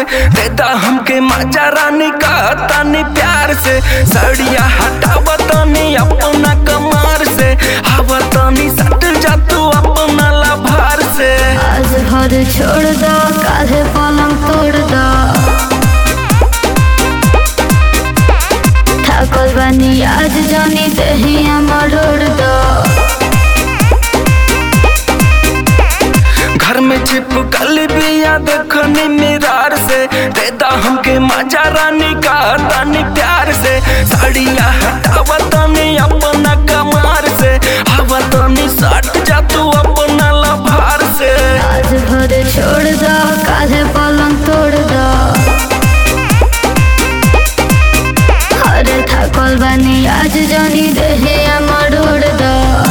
देदा हमके मजा रानी का तानी प्यार से सड़िया हटावा तानी अपना कमार से हवा तानी सट जा तू अपना लाभार से आज भर छोड़ दो काहे पलंग तोड़ दो थाकल बानी आज जानी दहिया मरोड़ दो घर में छिपकल बिया देखनी मिरार से देदा हमके मजा रानी का तानी प्यार से साड़िया हटावा तानी अपना कमार से हवा तानी सट जा तू अपना लाभार से आज भर छोड़ दो काहे पलंग तोड़ दो अरे थाकल बानी आज जानी दहिया मरोड़ दो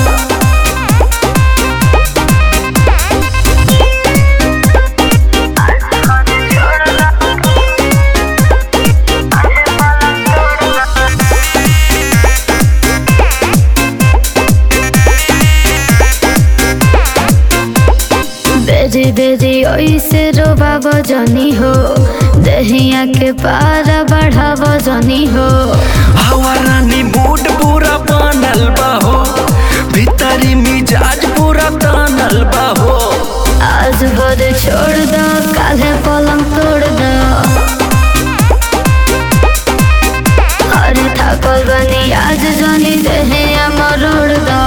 बेरी बेरी ओइसे रोबाब जनी हो दहिया के पारा बढ़ाब जनी हो हवा रानी मूड पूरा बनल बा हो भीतरी मिजाज पूरा तानल बा हो आज भर छोड़ दो काले पलंग तोड़ दो अरे थाकल बनी आज जनी दहिया मरोड़ दो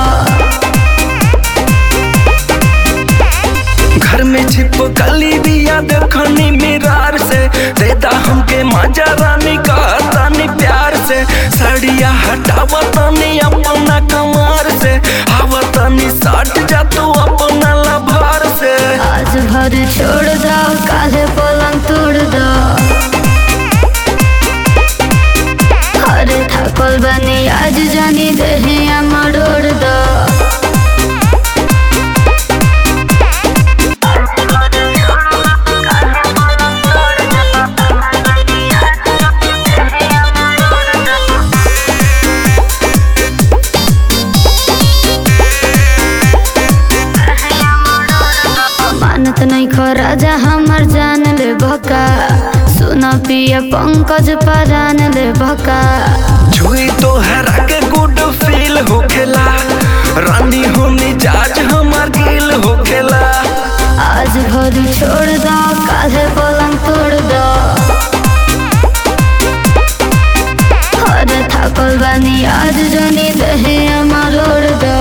घर में छिपकली दिया देखनी मिरार से देता हमके मजा रानी का तानी प्यार से साड़िया हटावा तानी अपना कमार से हवा तानी सट जा तू अपना लाभार से आज भर छोड़ दो काले पलंग तोड़ दो अरे थाकल बनी आज जानी दहिया मरोड़ दो मानत नहीं खो राजा हमर जान ले भका सुन पिया पंकज परान ले भका छुई तो हरा के गुड फील होखेला रानी हो मिजाज हमार गिल होखेला आज भरी छोड़ दो काहे पलंग तोड़ दो अरे थाकल बानी आज जनी दहे मरोड़ दो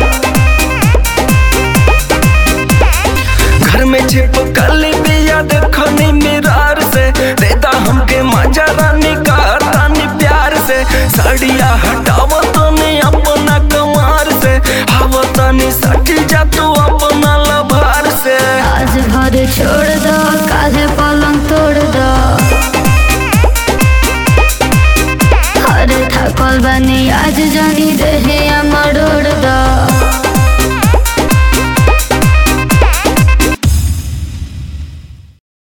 घर में छिपकल बिया देखनी मिरार से देता हमके मजा रानी का तानी प्यार से साड़िया हटावा तानी अपना कमार से हवा तानी सट जा तू अपना लाभार से आज भर छोड़ दो काहे पलंग तोड़ दो अरे थाकल बानी आज जनी दहे